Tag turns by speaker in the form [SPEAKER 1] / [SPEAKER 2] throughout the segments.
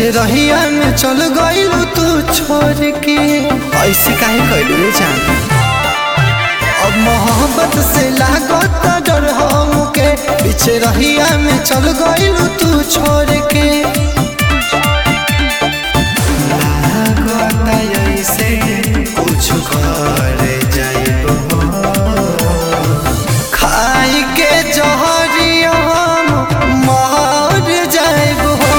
[SPEAKER 1] पीछे रहिया में चल गइलू तू छोड़ के ऐसे काहे कइलू रे जान अब मोहब्बत से लागत डर हमके पीछे रहिया में चल गइलू तू छोड़ के लागत ऐसे कुछ कर जाइबो खाई के जहरिया हम मर जाइब हो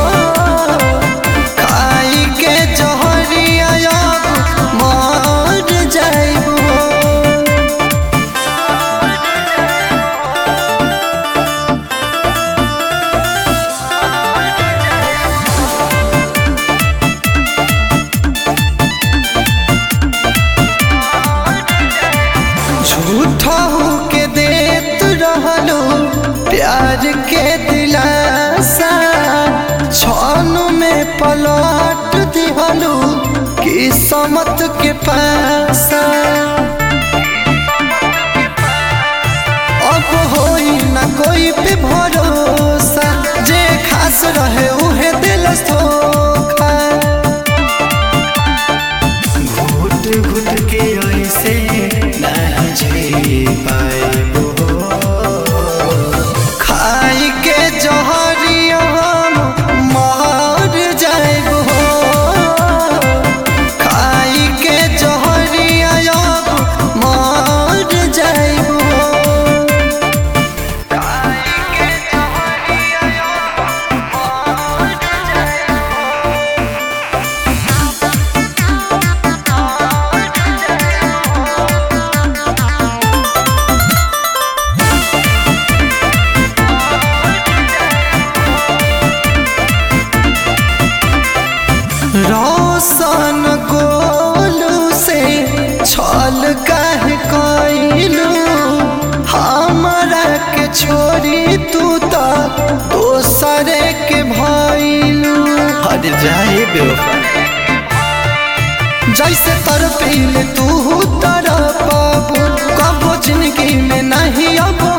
[SPEAKER 1] खाई के जहरिया अब मर जाइब हो झूठा के देत रहलो प्यार के दिलासा छन में पलट दिहलो किस्मत के पासा अब होई ना कोई पे भरोसा जे खास रहे उहे दिल धोखा घुट घुट के ऐसे नहीं जी पाइबो खाई के जहरिया हम मर जाइबो खाई के जहरिया अब मर जाइबो खाई के जहरिया अब मर जाइबो रोशन गोलू से छल काहे कइलू हमरा के छोड़ी तू तो दोसरे के भइलू हट जाए बेवफा जैसे तरफील तू तरफ कबो जिंदगी में नहीं अब